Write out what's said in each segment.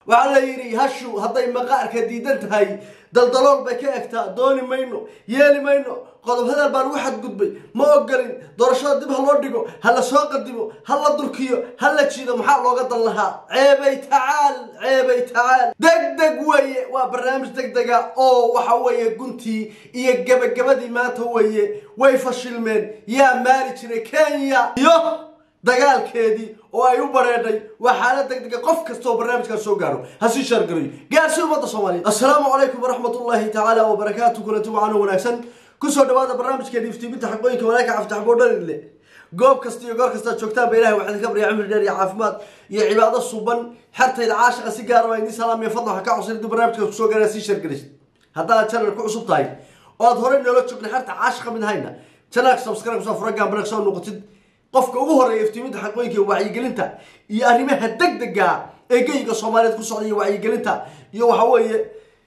waxaa la yidhi hashu hadday maqaarka diidan tahay daldalool bay ka egtaa dooni mayno yeeli mayno qodob hadal baan ugu xadgudbay ma ogolin doorashada dib ha loo dhigo ha la soo qadimo ha la durkiyo ha la jiido maxaa looga dan lahaa ceebay tacaal ceebay tacaal deg deg weeye waa barnaamij deg dega oo waxa weeye guntii iyo gebagabadii maanta weeye way fashilmeen yaa maari jiray kenya iyo dagaalkeedii oo ay u bareedhay waa xaalad deg dega qof kasta oo barnaamijkaas soo gaaro ha sii shaargarayo gaarsi ummadda soomaaliyeed assalaamu calaykum waraxmatullaahi tacaala wabarakaatu kulanti wacaano wanaagsan kusoo dhawaada barnaamijkeena iftiiminta xaqooyinka walaaka caftaxboo dharile goob kasta iyo goor kastaad joogtaan ba ilahay waxaan ka baryaa cimri dheer iyo caafimaad iyo cibaado suban xertayda caashaqa si gaara waa idiin salaam iyo fadlan waxaa ka codsan intuu barnaamijkaas kusoo gaara sii shaargaraysid haddaad channel ku cusub tahay oo aad horey noola joogna xerta caashaqa mid hayna channelka subscribe kusoo fura gaambarag soo noqotid qofka ugu horeeya iftiiminta xaqooyinka iyo wacyigelinta iyo arrimaha degdega ee geyga soomaaliyeed ku socda iyo wacyigelinta iyo waxa weeye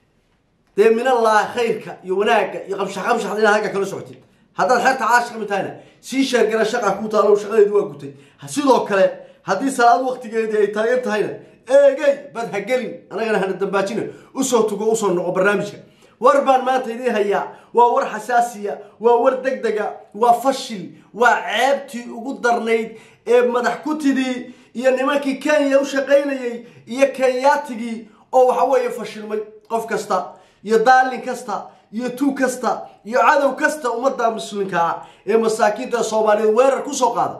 dee minallah khayrka iyo wanaagga iyo qamshax qamshaxda inaad halka kala socotid haddaad xeerta caashka mid tahayna sii sheergara shaqa ku taalo shaqadeedu waa gutay sidoo kale haddii salaad waqtigeedii ay taagan tahayna eegey bad ha gelin anagana hana dambaajina usoo tugo usoo noqo barnaamijka war baan maanta idiin hayaa waa war xasaasiya waa war deg dega waa fashil waa ceebtii ugu darnayd ee madax kutidii iyo nimankii kenya u shaqaynayay iyo kenyaatigii oo waxa weeye fashilmay qof kasta iyo daalin kasta iyo tuug kasta iyo cadow kasta ummadda muslimka ah ee masaakiinta soomaaliyeed weerar kusoo qaada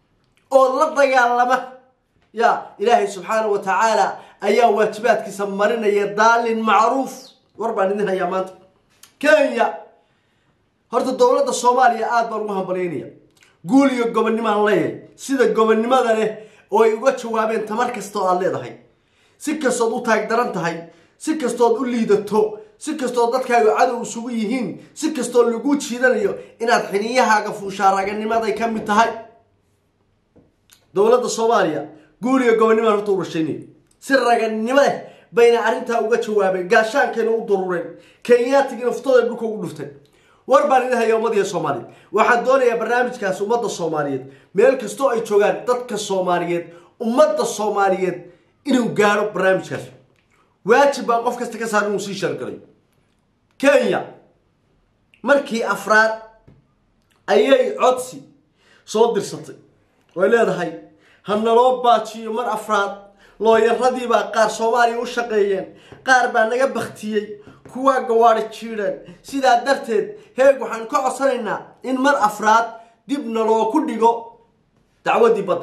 oo la dagaalama ya ilaahay subxaanau wa tacaala ayaa waajibaadkiisa marinaya daalin macruuf war baan idin hayaa maanta kenya horta dowladda soomaaliya aada baan ugu hambalyaynaya guul iyo gobonnimaan leeyahay sida gobonnimada leh oo ay uga jawaabeen tamar kasta oo aada leedahay si kastood u taagdaran tahay si kastood u liidato si kastoo dadkaaga cadow isugu yihiin si kastoo laguu jiidanayo inaad xiniyahaaga fuushaa raganimaday ka mid tahay dowladda soomaaliya guul iyo gobonnimaan horta u rashaynaya si raganimo leh bayna arrintaa uga jawaabeen gaashaankayna u durureen kenyaatigina uftada dhulka ugu dhuftay war baan idin haya ummadiya soomaaliyeed waxaan doonayaa barnaamijkaasi ummadda soomaaliyeed meel kastoo ay joogaan dadka soomaaliyeed ummadda soomaaliyeed inuu gaaro barnaamijkaas waajib baa qof kasta ka saar inuu sii shargalay kenya markii afraad ayay codsi soo dirsatay way leedahay ha naloo baajiyo mar afraad looyaradiibaa qaar soomaaliya u shaqeeyeen qaar baa naga baktiyey kuwaa gawaadhi jiidheen sidaa darteed heeg waxaan ka codsanaynaa in mar afraad dib naloo ku dhigo dacwaddii badda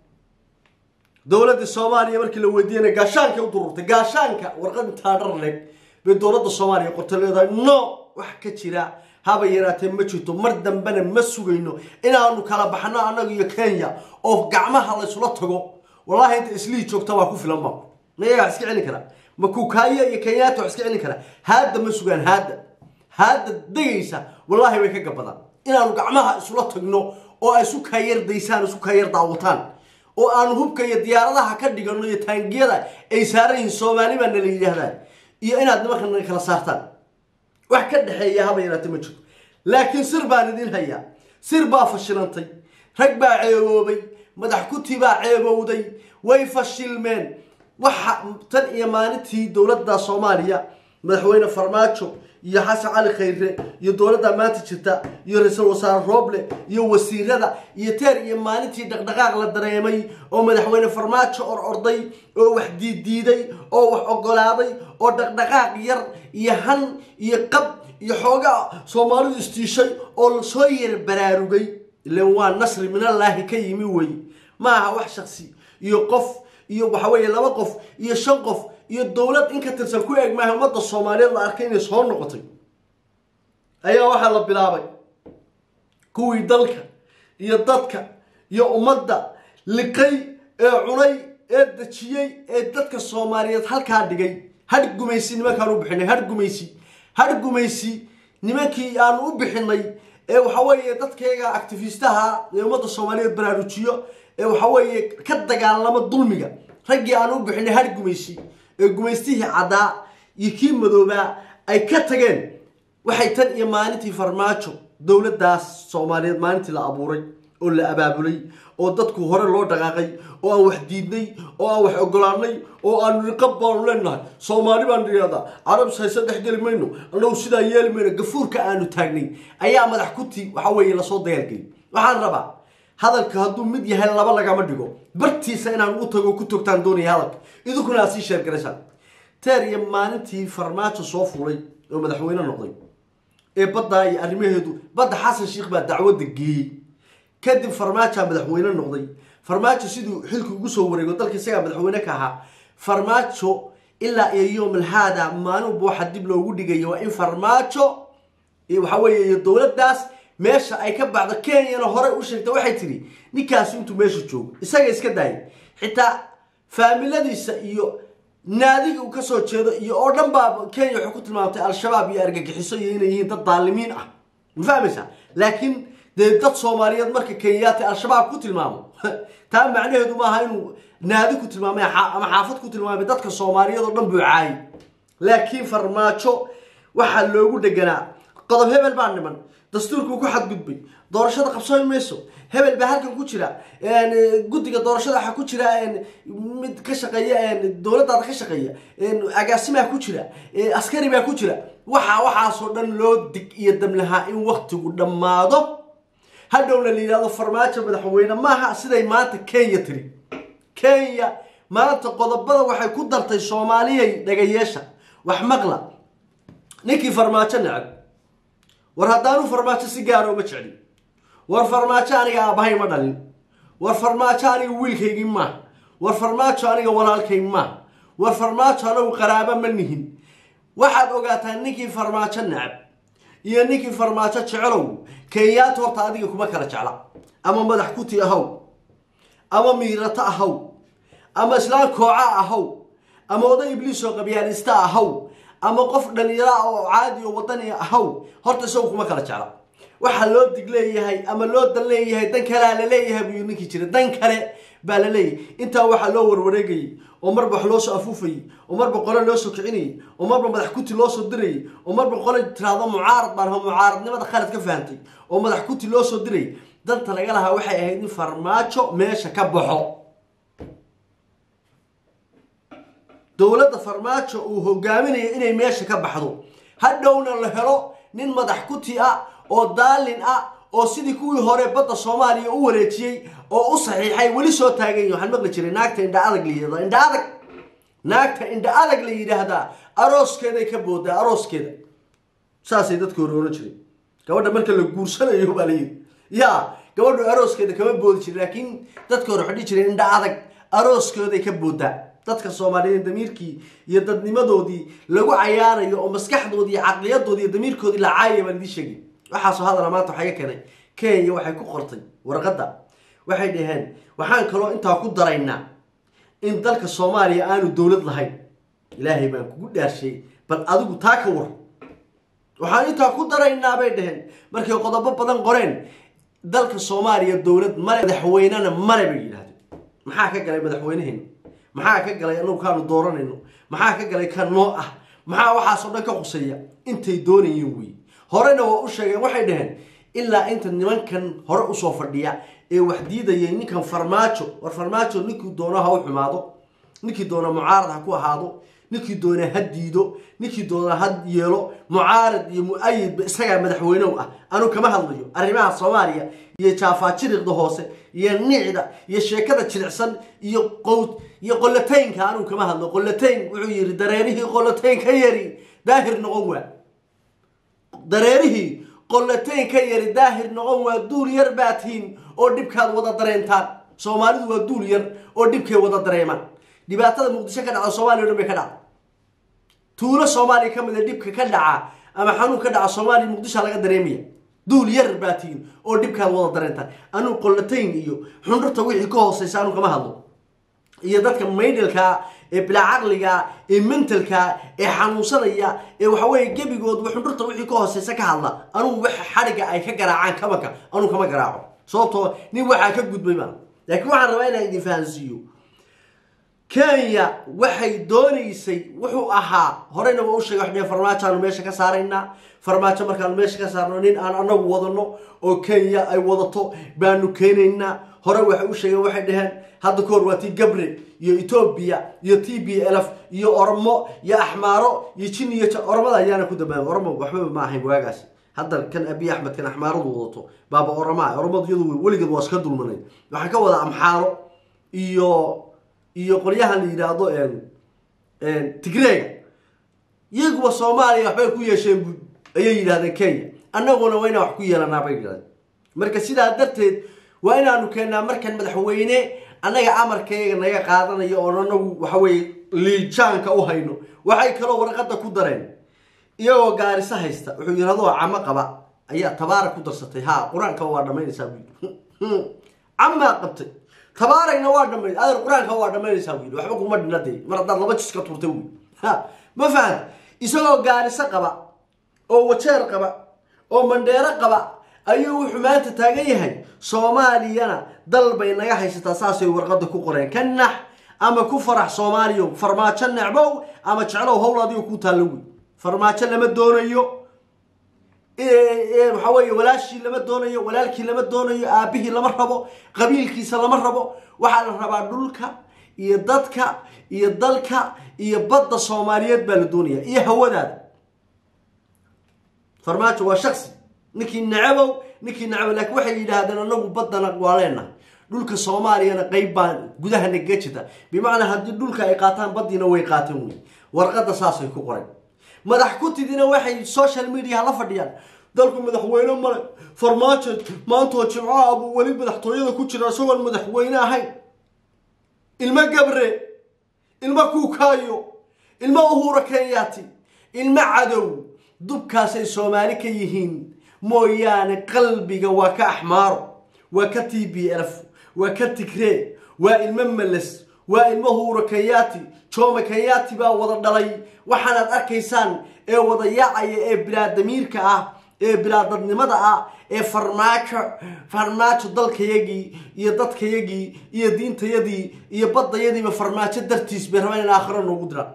dowladda soomaaliya markii la weydiiyana gaashaankay u dururtay gaashaanka warqad intaa dhar leg bay dowladda soomaaliya qorta leedahay no wax ka jira haba yaraatee ma jirto mar dambena ma sugayno inaanu kala baxno annaga iyo kenya oo gacmaha laysula tago wallahi inta islii joogta waa ku filan ba mayaga wax iska celin karaa ma kukaaya iyo kenyaata wax iska celin karaa haadda ma sugaan haadda haadda degaysa wallaahi way ka gabadaan inaanu gacmaha isula tagno oo ay isu kaayar daysaan isu kaayar daawataan oo aanu hubka iyo diyaaradaha ka dhigano iyo taangiyada ay saaran yihiin soomaali baa nala yidhaahdaan iyo inaad nimanka naga kala saartaan wax ka dhexeeya haba yaraate ma jirto laakiin sir baan idin hayaa sir baa fashilantay rag baa ceeboobay madax kuti baa ceebowday way fashilmeen waxa tan iyo maalintii dowladda soomaaliya madaxweyne farmaajo iyo xasan cali khayre iyo dowladda maanta jirta iyo ra-iisul wasaare rooble iyo wasiirada iyo teer iyo maalintii dhaqdhaqaaq la dareemay oo madaxweyne farmaajo or orday oo wax diiddiiday oo wax ogolaaday oo dhaqdhaqaaq yar iyo han iyo qab iyo xoogaa soomaalidu istiishay oo lasoo yar baraarugay ilan waa nasri minallaahi ka yimi wey ma aha wax shaksi iyo qof iyo waxa weeye laba qof iyo shan qof iyo dowlad in ka tirsan ku eeg maaha ummadda soomaaliyeed la arkay inay soo noqotay ayaa waxaa la bilaabay kuwii dalka iyo dadka iyo ummadda liqay ee cunay ee dejiyey ee dadka soomaaliyeed halkaa dhigay hadh gumaysi nimankaan u bixinay hadh gumaysi hadh gumaysi nimankii aanu u bixinay ee waxa weeye dadkayga actifistaha ee ummadda soomaaliyeed baraarujiyo ee waxa weeye ka dagaalama dulmiga raggii aan u bixinay hadh gumaysi ee gumaystihii caddaa iyo kii madoobaa ay ka tageen waxay tan iyo maalintii farmaajo dowladdaas soomaaliyeed maalintii la abuuray oo la abaabulay oo dadku hore loo dhaqaaqay oo aan wax diidnay oo aan wax ogolaanay oo aan riqab baanu leenahay soomaali baan dhiyaadaa carab hayse dhex geli mayno annagu sidaa yeeli mayno gafuurka aanu taagnay ayaa madax kuti waxa weeye lasoo dayaalgelay waxaan rabaa hadalka hadduu mid yahay laba lagama dhigo bartiisa inaan u tago ku togtaan doonaya hadalka idinkuna aad sii sheergaraysaan teer iyo maalintii farmaajo soo fuulay oo madaxweyne noqday ee baddaa iyo arrimaheedu badda xasan sheikh baa dacwadda geeyey kadib farmaajaa madaxweyne noqday farmaajo siduu xilki ugu soo wareego dalka isagaa madaxweyne ka ahaa farmaajo ilaa iyo yowmal haada maalinba waxa dib loogu dhigaya waa in farmaajo waxa weeye iyo dowladdaas meesha ay ka baxdo kenyana horey u sheegtay waxay tidhi ninkaasi intuu meesha joogo isaga iska daayay xitaa faamiladiisa iyo naadiga uu kasoo jeedo iyo oo dhan baa kenya waxay ku tilmaamtay al-shabaab iyo argagixiso iyo inay yihiin dad daalimiin ah ma fahmaysaa laakiin dee dad soomaaliyeed marka kenyaati al-shabaab ku tilmaamo taa macnaheedu maaha inuu naadi ku tilmaamay ama xaafad ku tilmaamay dadka soomaaliyeed oo dhan buu caayay laakiin farmaajo waxaa loogu dheganaa qodob hebel baa niman dastuurkuu ku xadgudbay doorashada qabsoomi mayso hebel baa halkan ku jira guddiga doorashada waxaa ku jira mid ka shaqeeya dowladdaada ka shaqeeya agaasimaa ku jira askari baa ku jira waxa waxaasoo dhan loo dig iyo damlahaa in waktigu dhammaado hadhowna la yidhahdo farmaajo madaxweyne maaha siday maanta kenya tiri kenya maanta qodobada waxay ku dartay soomaaliyay dhagayeesha wax maqla ninkii farmaajo necab war haddaanu farmaajo si gaara uma jeclin war farmaajo aniga aabbahay ma dhalin war farmaajo aniga wiilkaygii maaha war farmaajo aniga walaalkay maaha war farmaajo anagu qaraabo ma nihin waxaad ogaataa ninkii farmaajo necab iyo ninkii farmaajo jecelow kenyaata horta adiga kuma kala jecla ama madax kuti ahaw ama miirato ahaw ama islaan kooca ahaw ama oday ibliis oo qabyaalista ahaw ama qof dhalinyara oo caadi oo wadani ahaw horta isagu kuma kala jecla waxaa loo dig leeyahay ama loo dan leeyahay dan kalea la leeyahay buyuu ninkii jira dan kale baa la leeyahay intaa waxaa loo warwareegayay oo marba wax loo soo afuufayay oo marba qole loo soo kicinayay oo marba madax kuti loo soo dirayay oo marba qole tiraahdo mucaarad baan mucaaradnimada khalad ka fahantay oo madax kuti loo soo dirayay danta laga lahaa waxay ahayd in farmaajo meesha ka baxo dowladda farmaajo uu hogaaminayo inay meesha ka baxdo hadhowna la helo nin madax kuti ah oo daalin ah oo sidii kuwii hore badda soomaaliya u wareejiyey oo u saxiixay weli soo taagany waxaan maqli jiray naagta indha adag la yidhahda indha adag naagta indha adag la yidhaahdaa arooskeeday ka boodaa arooskeeda saasay dadka hore oran jiray gabadha marka la guursanayo baa la yidhi ya gabadhu arooskeeda kama boodi jirin laakiin dadka hore waxay dhihi jireen indha adag arooskeeday ka boodaa dadka soomaaliyeed damiirkii iyo dadnimadoodii lagu cayaarayo oo maskaxdoodii iyo caqliyadoodii iyo damiirkoodii la caayaya baan idiin sheegay waxaasoo hadala maanta waxaa iga keenay kenya waxay ku qortay warqadda waxay dhaheen waxaan kaloo intaa ku daraynaa in dalka soomaaliya aanu dowlad lahayn ilaahay baan kugu dhaarshay bal adigu taa ka war waxaan intaa ku daraynaa bay dhaheen markay qodobo badan qoreen dalka soomaaliya dowlad male madaxweynena male bay yidhahdeen maxaa ka galay madaxweyneheena maxaa ka galay anagu kaanu dooranayno maxaa ka galay ka noo ah maxaa waxaasoo dhan ka quseeya intay doonayeen wey horena waa u sheegeen waxay dhaheen ilaa inta nimankan hore usoo fadhiya ee wax diidayay ninkan farmaajo war farmaajo ninkii doono ha u xumaado ninkii doona mucaarad ha ku ahaado ninkii doona ha diido ninkii doona ha yeelo mucaarad iyo mu-ayidba isagaa madaxweynow ah anuu kama hadlayo arrimaha soomaaliya iyo jaafaajiriqda hoose iyo nicda iyo sheekada jilicsan iyo qowd iyo qolotaynka anuu kama hadlo qolotayn wuxuu yidhi dareerihii qolotayn ka yari daahir noqon waa dareerihii qolotayn ka yari daahir noqon waa duul yar baa tihiin oo dhibkaad wada dareentaan soomaalidu waa duul yar oo dhibkay wada dareemaan dhibaatada muqdisho ka dhacda soomaliya o dhan bay ka dhacda tuulo soomaaliya ka mida dhibka ka dhaca ama xanuun ka dhaca soomaaliya muqdishoa laga dareemaya duul yar baa tihiin oo dhibkaad wada dareentaan anuu qolotayn iyo xundhurta wixii ka hooseysa anuu kama hadlo iyo dadka maydhalkaa ee bilaa caqliga ee mentalka ee xanuunsanaya ee waxaweye gebigoodba xundhurta wixii ka hooseysa ka hadla anugu wax xadhiga ay ka garaacaan kabanka anuu kama garaaco sababtoo nin waxaa ka gudbay baan laakiin waxaan rabaa inaan idin fahansiiyo kenya waxay doonaysay wuxuu ahaa horeyna waa u sheegay wax dheh farmaajo aanu meesha ka saaraynaa farmaajo markaanu meesha ka saarno nin aan anagu wadano oo kenya ay wadato baanu keenaynaa hore waxay u sheegeen waxay dhaheen hadda kahor waa tii gabre iyo etoobiya iyo t b lf iyo oromo iyo axmaaro iyo jin iyo oromada ayaana ku dambaabay oromo waxbaba ma ahayn waagaasi hadda kan abiy axmed kan axmaaradu wadato baaba oromaa oromadu iyadu weligeed waa iska dulmanay waxaan ka wadaa amxaaro iyo iyo qolyahan la yidhaahdo tigreega iyaguba soomaaliya waxbay ku yeesheen bu ayay yidhahdeen kenya annaguna waa inaan wax ku yeelanaa bay yidhahdeen marka sidaa darteed waa inaanu keennaa markan madaxweyne annaga amarkayga naga qaadanayo oon anagu waxaweye liijaanka u hayno waxay kaloo warqadda ku dareen iyagoo gaariso haysta wuxuu yidhi adoo camo qaba ayaa tabaara ku darsatay ha qur-aanka waa dhamaynaysaa buu yidhi camaa qabtay tabaaragna waa dhamayn adeer qur-aanka waa dhamaynaysaa buu yidhi waxba kuma dhina dee mar haddaad laba jis ka turtay wy ha ma fahanta isagoo gaariso qaba oo wajeer qaba oo mandheero qaba ayuu wuxuu maanta taagan yahay soomaaliyana dal bay naga haysataa saasay warqada ku qoreen ka nax ama ku farax soomaaliyo farmaajo necbow ama jeclow howl adigo ku taallo wey farmaajo lama doonayo waxaa weeye walaashii lama doonayo walaalkii lama doonayo aabihii lama rabo qabiilkiisa lama rabo waxaa la rabaa dhulka iyo dadka iyo dalka iyo badda soomaaliyeed baa la doonaya iyo hawadaada farmaajo waa shaksi ninkii nacabow ninkii nacabow laakiin waxay yidhaahdeen anagu baddana waa leenahay dhulka soomaaliyana qeyb baan gudaha nagaga jirta bimacnaa haddii dhulka ay qaataan baddiina way qaateen wey warqadda saasay ku qoren madax ku tidina waxay social media la fadhiyaan dalku madaxweyne male farmaajo maantoo jimcaha buu weli madaxtooyada ku jira isagoon madaxweyne ahayn ilmo gabre ilmo kuukaayo ilmo uhura kenyaati ilmo cadow dubkaasay soomaali ka yihiin mooyaane qalbiga waa ka axmaaro waa ka t b lf waa ka tigree waa ilmo meles waa ilmo huura kenyaati joome kenyaati baa wada dhalay waxaanaad arkaysaan ee wada yaacaya ee bilaadamiirka ah ee bilaadadnimada ah ee farmaajo farmaajo dalkayagii iyo dadkayagii iyo diintayadii iyo baddayadiiba farmaajo dartiis bay rabaan in aakhiro noogu diraan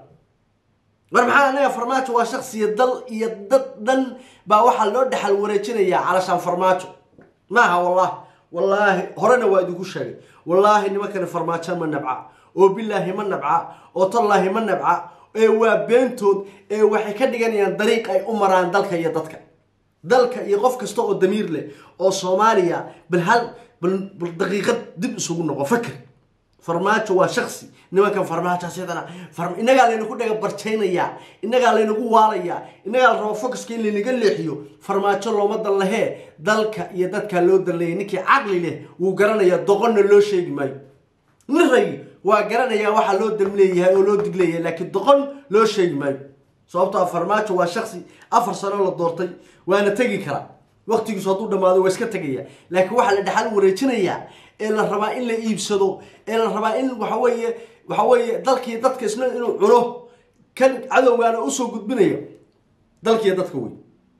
mar maxaa anaga farmaajo waa shaksiya dal iyo dad dhan baa waxaa loo dhexal wareejinayaa calashaan farmaajo maaha wallahi wallaahi horena waa idinku sheegay wallaahi nimankani farmaajo ma nabca oo bilaahi ma nabca oo tallaahi ma nabca ee waa beentood ee waxay ka dhiganayaan dariiq ay u maraan dalka iyo dadka dalka iyo qof kasta oo damiir leh oo soomaaliya bal hal bal daqiiqad dib isugu noqo fakr farmaajo waa shaksi nimankan farmaajo sidana innagaa laynaku dhaga barjaynayaa innagaa laynagu waalayaa innagaa la rabo focuska in laynaga leexiyo farmaajo looma dan lahee dalka iyo dadkaa loo danleeyay ninkii caqli leh wuu garanayaa doqonna loo sheegi maayo nin ragi waa garanayaa waxaa loo dam leeyahay oo loo dig leeyahay laakiin doqon loo sheegi maayo sababtoo farmaajo waa shaksi afar sano la doortay waana tegi karaa waqtigiisu hadduu dhammaado waa iska tegaya laakiin waxaa la dhexal wareejinayaa ee la rabaa in la iibsado ee la rabaa in waxa weeye waxa weeye dalkii dadka isna inuu cuno kan cadowgaana usoo gudbinayo dalkiiyo dadka wey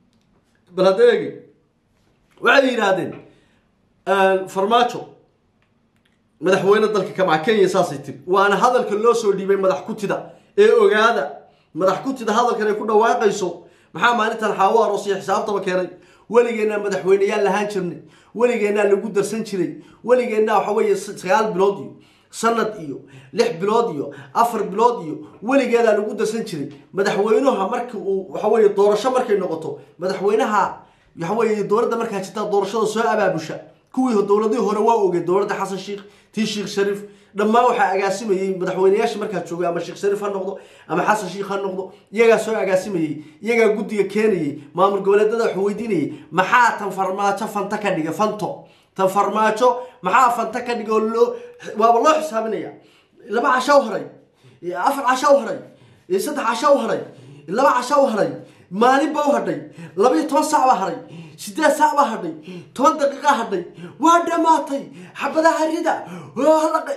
bal hadda eegi waxay yidhaahdeen farmaajo madaxweyne dalka kamaa kenya saasay tiri waana hadalka loo soo dhiibay madax kutida ee ogaada madax kutida hadalkan ay ku dhawaaqayso maxaa maalintan xaawo aroosiyo xisaabtaba keenay weligeennaa madaxweyneyaal lahaan jirnay weligeennaa lagu darsan jiray weligeennaa waxa weeye sagaal bilood iyo sanad iyo lix bilood iyo afar bilood iyo weligeedaa lagu darsan jiray madaxweynuha markii uu waxa weeye doorasho markay noqoto madaxweynaha waxa weeye dowladda markaa jirta doorashada soo abaabusha kuwii dowladihii hore waa ogey dowladda xasan sheikh tii sheekh shariif dhammaan waxaa agaasimayey madaxweyneyaasha markaa joogay ama sheekh shariif ha noqdo ama xasan sheikh ha noqdo iyagaa soo agaasimayey iyagaa guddiga keenayey maamul goboleedada wax weydiinayay maxaa tan farmaajo fanta ka dhigay fanto tan farmaajo maxaa fanta ka dhigay oo loo waaba loo xisaabinaya laba casha u haray afar casha u haray saddex casha u haray laba casha u haray maalin baa u hadhay labaiyo toban saac baa hadhay sideed saac baa hadhay toban daqiiqa hadhay waa dhammaatay xabadaha rida halaqe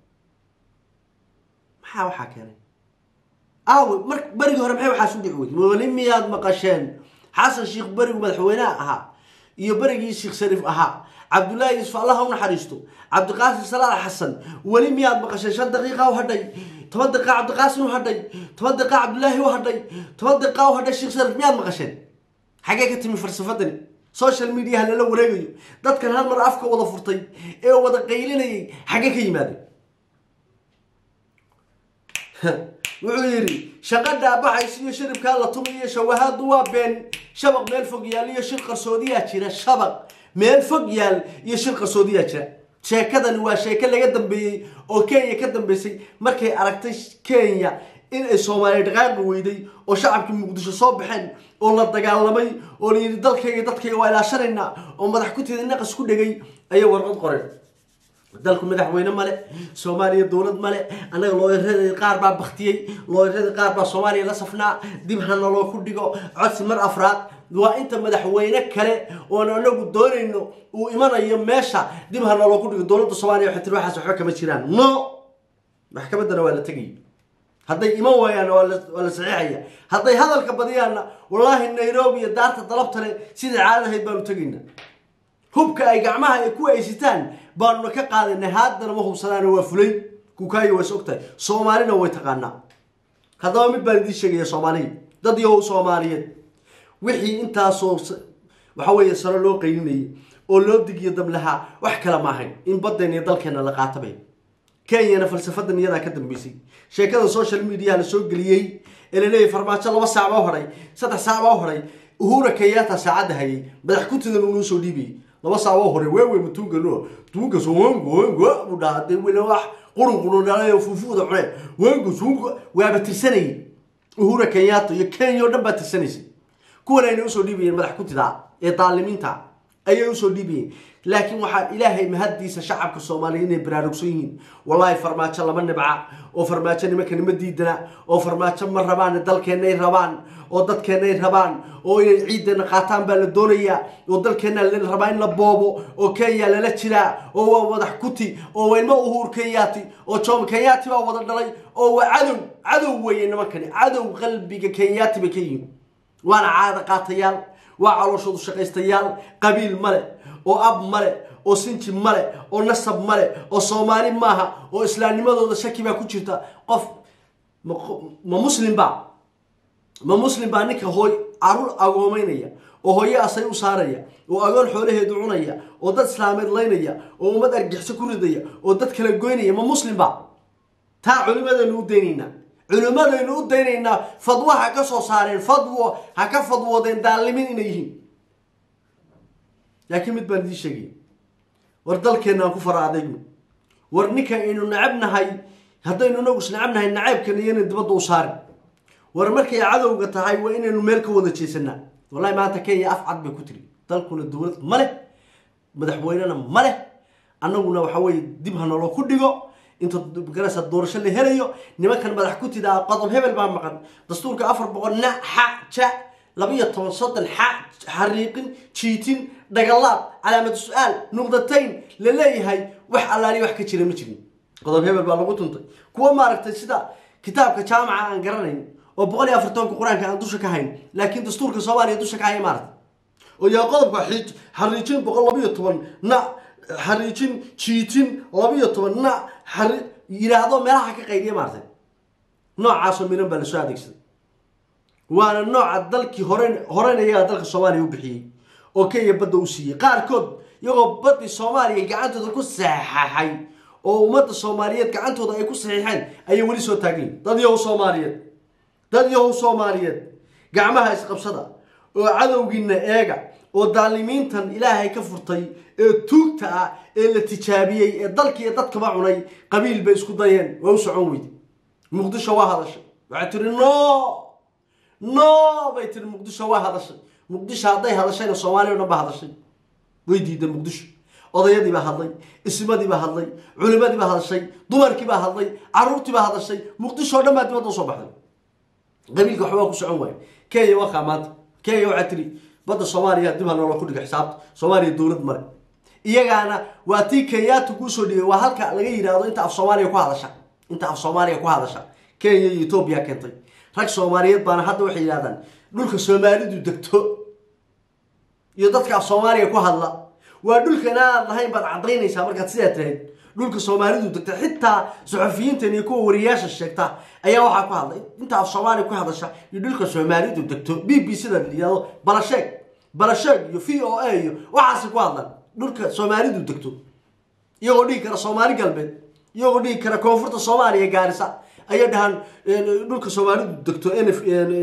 maxaa waxaa keenay aawe mar berigii hore maxay waxaas u dhici wey weli miyaad maqasheen xasan sheikh berigu madaxweyneha ahaa iyo berigii sheekh shariif ahaa cabdullaahi yuusuf allah u naxariisto cabdiqaasim salaal xasan weli miyaad maqasheen shan daqiiqa u hadhay toban daqiiqa cabdiqaasin u hadhay toban daqiiqa cabdilaahi u hadhay toban daqiiqa u hadhay sheekh sharif miyaad maqasheen xaggee ka timi falsafadani social mediaha lala wareegayo dadkan hal mar afka wada furtay ee wada qaylinayay xaggee ka yimaadeen wuxuu yidhi shaqa dhaabaxaysa iyo shiribkaa la tumi iyo shawahaadu waa been shabaq meel fog yaal iyo shir qarsoodiyaa jira shabaq meel fog yaal iyo shir qarsoodiyaa jira sheekadani waa sheeko laga dambeeyey oo kenya ka dambeysay markay aragtay kenya in ay soomaaliya dhaqaaqi weyday oo shacabkii muqdisho soo baxeen oo la dagaalamay oo la yidhi dalkayga dadkayga waa ilaashanaynaa oo madax kutida naqas ku dhegay ayay warqad qoreen dalku madaxweyne male soomaaliya dowlad male annaga looyarada qaar baa baktiyey looyarada qaar baa soomaaliya la safnaa dib hana loo ku dhigo codsi mar afraad waa inta madaxweyne kale oon anagu doonayno uu imanayo meesha dib hana loo ku dhigo dowladda soomaaliya waxay tiri waxaas waxba kama jiraan no maxkamaddana waa la tegaya hadday iman waayaanna waa la saxiixaya hadday hadalka badiyaanna wallaahi nairobi iyo daarta dalabtale sidai caadadahayd baanu tegaynaa hubka ay gacmaha ay ku aysitaan baanuna ka qaadanay haddana ma hubsanaana waa fulay kukaayo ways ogtahay soomaalina way taqaanaa haddaba mid baan idiin sheegaya soomaaliya dad yahow soomaaliyeed wixii intaasoo waxa weeye sano loo qaylinayay oo loo digiyo dab lahaa wax kale ma ahayn in baddeena iyo dalkeena la qaatabay kenyana falsafadan iyadaa ka dambeysay sheekada social mediaha la soo geliyey ee laleeyahy farmaajo laba saac baa horay saddex saac baa horay uhura kenyatta saacadda hayay madax kutidan unoo soo dhiibayay laba saac baa horay weewe matuugano tuugas wango wango buu dhahaa dee weli wax qurun qurun dhalayo fuufuuda cune wango suungo waaba tirsanayay uhura kenyatta iyo kenya oo dhan baa tirsanaysay kuwan ayna usoo dhiibayeen madax kutida ee daalimiinta ayay usoo dhiibayeen laakiin waxaa ilaahay mahaddiisa shacabka soomaaliya inay baraarugsan yihiin wallaahi farmaajo lama nibca oo farmaajo nimanka nima diidana oo farmaajo ma rabaan dalkeennay rabaan oo dadkeennay rabaan oo inay ciideena qaataan baa la doonayaa oo dalkeenna la rabaa in la boobo oo kenya lala jiraa oo waa madax kuti oo waa ilmo uhuur kenyaati oo jomo kenyaati baa wada dhalay oo waa cadow cadow weeye nimankani cadow qalbiga kenyaati bay ka yihiin waana caada qaatayaal waa calooshoodu shaqaystayaal qabiil male oo ab male oo sinji male oo nasab male oo soomaali maaha oo islaamnimadooda shaki baa ku jirta qof ma muslim baa ma muslim baa ninka hooy caruur agoomeynaya oo hooye asay u saaraya oo agoon xoolaheedu cunaya oo dad islaameed laynaya oo ummad argixso ku ridaya oo dad kala goynaya ma muslim baa taa culimadaynu u daynaynaa culimmadaynu u daynaynaa fadwo ha ka soo saareen fadwo ha ka fadwoodeen daalimin inay yihiin laakiin mid baan idiin sheegaya war dalkeenna aan ku fara adaygu war ninka aynu nacab nahay haddaynu inagu is nacab nahay nacaybkan iyana dibadda u saarin war markay cadowga tahay waa inaynu meel ka wada jeesanaa wallahi maanta kenya af cad bay ku tiri dalkuna dowlad ma leh madaxweynena ma leh annaguna waxa weeye dib ha naloo ku dhigo inta garasa doorasho la helayo nimankan madax ku tidaa qodob hebel baa maqan dastuurka afar boqol na xa ja labiyo toban soddon xa xariiqin jiitin dhagalaad calaamad su-aal nuqdatayn la leeyahay wax allaali wax ka jira ma jirin qodob hebel baa lagu tuntay kuwa maaragtay sida kitaabka jaamaca aan garanayn oo boqol iyo afartoonka qur-aanka aan dusha ka hayn laakiin dastuurka soomaaliya dusha ka haya maaragta oo yaa qodobka xij xariijin boqol labiyo toban na xariijin jiitin labiyo toban na xari yidhaahdo meelaha ka qaydiya maartay noocaasoo miran baa lasoo adeegsaday waana nooca dalkii hore horena iyagaa dalka soomaaliya u bixiyey oo kenya badda u siiyey qaarkood iyagoo baddii soomaaliya gacantooda ku saxaxay oo ummadda soomaaliyeed gacantooda ay ku saxiixeen ayay weli soo taagayin dad yahow soomaaliyeed dad yahow soomaaliyeed gacmaha isqabsada oo cadowgiina eega oo daalimiintan ilaahay ka furtay ee tuugta ah ee la tijaabiyey ee dalkiiyo dadkaba cunay qabiil bay isku dayeen waa u socon weyde muqdisho waa hadashay waxay tiri no no bay tiri muqdisho waa hadashay muqdisho hadday hadashayna soomaaliya o dhan baa hadashay way diiday muqdisho odayadii baa hadlay ismadii baa hadlay culimadii baa hadashay dumarkii baa hadlay caruurtii baa hadashay muqdisho o dhan baa dibadda usoo baxday qabiilka waxbaa ku socon waaye kenya waa kaa maanta kenya waxaa tiri badda soomaaliya dib ha noola ku dhiga xisaabta soomaaliya dowlad male iyagaana waa tii kenyaata kuu soo dhigay waa halka laga yidhaahdo inta af soomaaliya ku hadasha inta af soomaaliya ku hadasha kenya iyo etoobiya keentay rag soomaaliyeed baana hadda waxay yidhahdaan dhulka soomaalidu degto iyo dadka af soomaaliya ku hadla waa dhulkan aad lahayn baad cadaynaysaa markaad sidaa tirahayd dhulka soomaalidu degta xitaa suxufiyiintan iyo kuwa wariyaasha sheegta ayaa waxaa ku hadlay inta af soomaaliya ku hadasha iyo dhulka soomaalidu degto b b c da layihahdo balasheeg balasheeg iyo v o a iyo waxaasi ku hadlaan dhulka soomaalidu degto iyagoo dhigi kara soomaali galbeed iyagoo dhigi kara koonfurta soomaaliya gaarisa ayay dhahaan dhulka soomaalidu degto nf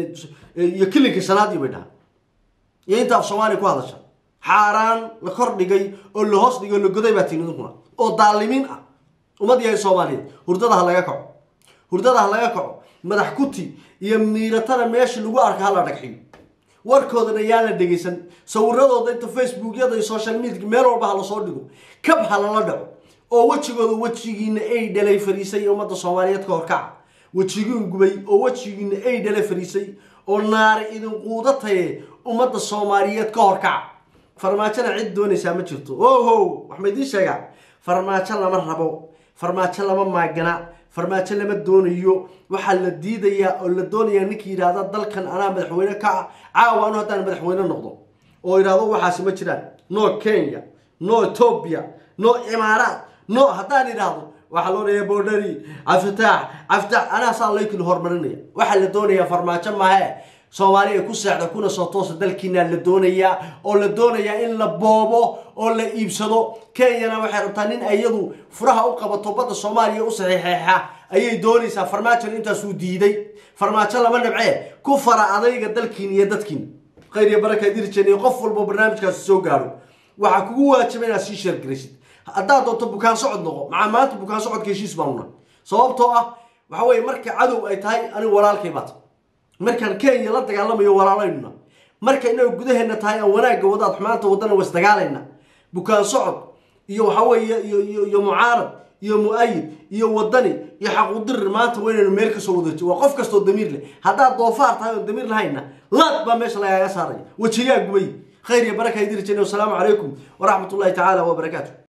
iyo kilinka shanaadii bay dhahaan iyo inta af soomaaliya ku hadasha xaaraan la kor dhigay oo la hoos dhigay oo la goday baa tihin idinkuna oo daalimiin ah ummad yahay soomaaliyeed hurdada ha laga kaco hurdada ha laga kaco madax kuti iyo miiratana meesha lagu arka hala dhagxiyo warkoodana yaan la dhegaysan sawiradooda inta facebookyada iyo social media meel walba ha lasoo dhigo kab ha lala dhaco oo wejigooda wejigiina ay dhalay fariisay ummadda soomaaliyeed ka horkaca wejigiin gubay oo wejigiina ay dhalay fariisay oo naari idin quudataye ummadda soomaaliyeed ka horkaca farmaajona cid doonaysaa ma jirto oho wax ma idiin sheegaa farmaajo lama rabo farmaajo lama maagana farmaajo lama doonayo waxaa la diidayaa oo la doonayaa ninkii yidhaahda dalkan anaa madaxweyne ka ah caawa anu haddaan madaxweyne noqdo oo yidhahdo waxaasi ma jiraan no kenya no ethoobia no imaaraat no haddaan idhaahdo waxaa loo leeya bordhari caftaax caftaax anaa saa laykini horumarinaya waxaa la doonayaa farmaajo mahe soomaali ay ku seexda kuna soo toosa dalkiina la doonayaa oo la doonayaa in la boobo oo la iibsado kenyana waxay rabtaa nin iyadu furaha u qabato badda soomaaliya u saxiixeexa ayay doonaysaa farmaajona intaasuu diiday farmaajo lama nabcee ku fara adayga dalkiin iyo dadkiin khayr iyo baraka dirjen iyo qof walbo barnaamijkaasi soo gaaro waxaa kugu waajiba inaad sii sheergaraysid haddaad doonto bukaan socod noqo maxaa maanta bukaan socodka heshiis baanuna sababtoo ah waxa weye marka cadow ay tahay anigu walaalkay baata markaan kenya la dagaalamayo walaalaynuna marka inaga gudaheena tahay aan wanaagga wadaad xumaanta wadana was dagaalayna bukaan socod iyo waxa weeye iyo iyo iyo mucaarad iyo mu-ayid iyo wadani iyo xaquudirir maanta waa inaynu meel kasoo wadaji waa qof kastoo damiir leh haddaad doofaar tahay oon damiir lahayna laad baa meesha lagaaga saaraya wejigaa gubay khayr iyo baraka idiri jene wasalaamu calaykum waraxmat ullahi tacaala wabarakaatu